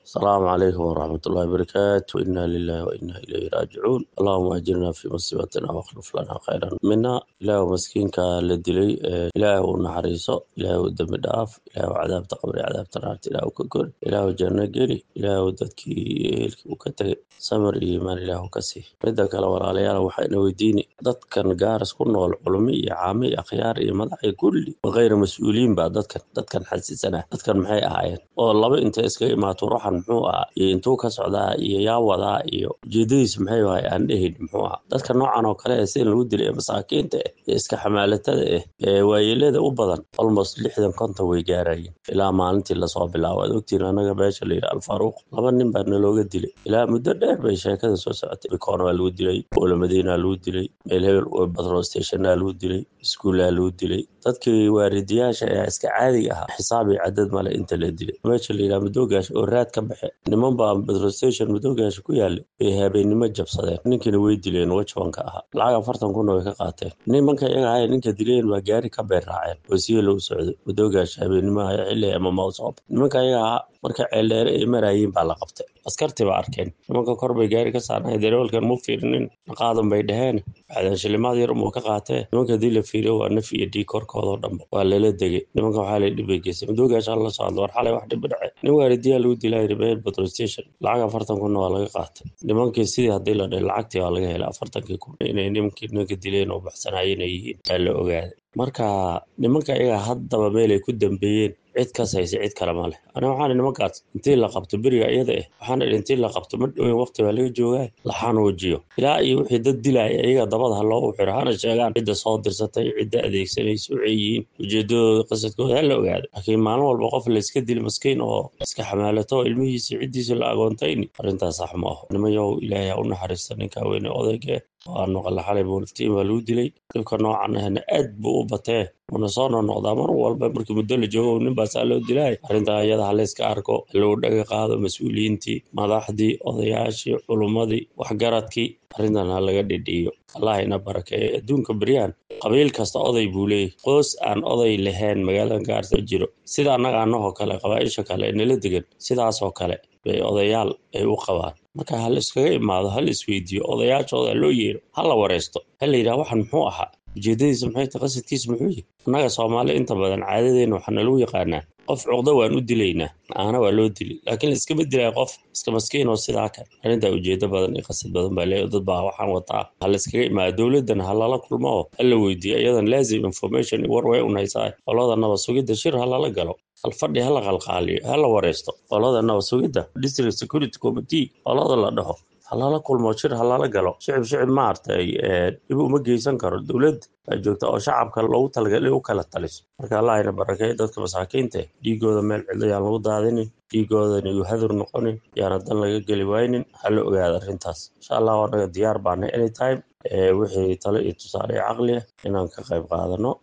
السلام عليكم ورحمة الله وبركاته إنا لله وإنا إليه راجعون اللهم أجرنا في مصيبتنا واخلف لنا خيرا منها إله مسكينك لدلي إله ونحريصه إله دم داف إله عذاب تقبر عذاب تنارت إله ككر إله جنة قري إله ددكي وكتغي samir iyo iimaan ilaahu ka sii midda kale walaalayaal waxayna weydiini dadkan gaaras ku nool culumi iyo caami iyo akhyaar iyo madax iyo kulli wakayra mas-uuliyiin baa dadkan dadkan xasisanah dadkan maxay ahaayeen oo laba intay iskaga imaato ruuxan muxuu ahaa iyo intuu ka socdaa iyo yaa wadaa iyo ujeedadiis maxay ahay aan dhehayn muxuu ahaa dadka noocan oo kale ee sida lagu dilay ee masaakiinta ah ee iska xamaalatada ah ee waayeelada u badan almost lixdan konton way gaarayeen ilaa maalintii lasoo bilaabo aad ogtiin anaga meesha la yidhi alfaaruuq laba nin baa nalooga dilay ilaa muddo dheer bay sheekada soo socotay bikoon waa lagu dilay oola madiina lagu dilay meel hebel batro stationa lagu dilay iskuullaa lagu dilay dadkii waaridiyaasha ee iska caadiga ahaa xisaab iyo cadad male inta la dilay meesha la yidhaha madoogaasha oo raad ka baxe niman baa batro station madoogaasha ku yaalla bay habeennimo jabsadeen ninkiina way dileen wajabanka ahaa lacag afartan kunna way ka qaateen nimanka iyaga ahay ninka dileen waa gaari ka beer raaceen oo siya lagu socdo madoogaasha habeennimo haya xilli ama mawsoob nimanka iyaga ahaa marka ceeldheere ay maraayiin baa la qabtay askarti baa arkeen nimanka kor bay gaari ka saarnay dareewalkan mu fiirinin qaadan bay dhaheen waxdan shilimaad yar umuu ka qaatee nimanka hadii la fiiriyo waa naf iyo dhiig korkoodao dhanba waa lala degay nimanka waxaa la dhibbay geysay madoogaasha la socdo war xalay wax dhibba dhace nin waaridiyaa lagu dilaa ribeel petrol station lacag afartan kunna waa laga qaatay nimankii sidii haddii la dhahay lacagtii waa laga helay afartankii kun inay nimankii ninka dileen oo baxsanayeen ay yihiin aa la ogaaday marka nimanka iyaga haddaba meelay ku dambeeyeen cid kas haysa cid kale ma leh aniga waxaan nimankaas intii la qabto beriga iyada ah waxaan idhi intii la qabto ma dhowin waqti baa laga joogaa la xanuujiyo ilaa iyo wixii dad dilaya iyaga dabada ha loogu xiro hana sheegaan cidda soo dirsatay cidda adeegsanaysa waxay yihiin ujeedadooda qasadkooda ha la ogaado laakiin maalin walba qof la iska dili maskiin oo iska xamaalato oo ilmihiisa ciddiisa la agoontayni arrintaas sax ma aho nimayow ilaahay ha u naxariista ninkaa weyne odayga waanu qalla xalay buuliftiin baa lagu dilay dhibka noocan ahna aad buu u batee una soo noqnoqdaa mar walba markii muddo la joogo nin baasaa loo dilaay arrintaa iyada ha layska arko lagu dhaga qaado mas-uuliyiintii madaxdii odayaashii culummadii waxgaradkii arrintan ha laga dhidhiiyo allah ina barakeeyo adduunka beryahan qabiil kasta oday buu leeyahy qoys aan oday lahayn magaalada gaarsa jiro sida annaga annahoo kale qabaaisha kale ee nala degan sidaasoo kale bay odayaal ay u qabaan marka ha la iskaga imaado ha la isweydiiyo odayaashooda loo yeero ha la wareysto ha la yidhaha waxan muxuu ahaa ujeedadiisa maxay tahay qasadkiisa muxuu yahay annaga soomaali inta badan caadadeena waxaa nalagu yaqaanaa qof cuqdo waan u dilaynaa aana waa loo dili laakiin laiskama dilaya qof iska maskiin oo sidaa kan arrintaa ujeedo badan iyo qasad badan baa leeyahy dad baa waxaan wataa ha la iskaga imaado dowladdan ha lala kulmo oo ha la weydiiyo iyadan laazim information war way un haysaa qolada nabad sugidda shir ha lala galo halfadhi ha la qalqaaliyo ha la wareysto qolada nabad sugidda district security committee qolada la dhaho halala kulmo shir halala galo shicib shicib maartay dhib uma geysan karo dowlad joogta oo shacabka loogu talagalay u kala taliso marka allah ina barakeeyo dadka masaakiinta dhiigooda meel cidlo yaan lagu daadinin dhiigoodan iyu hadur noqonin yaana dan laga geli waynin hala ogaada arrintaas insha allah anaga diyaar baana anytime wixii talo iyo tusaale iyo caqli ah inaan ka qayb qaadano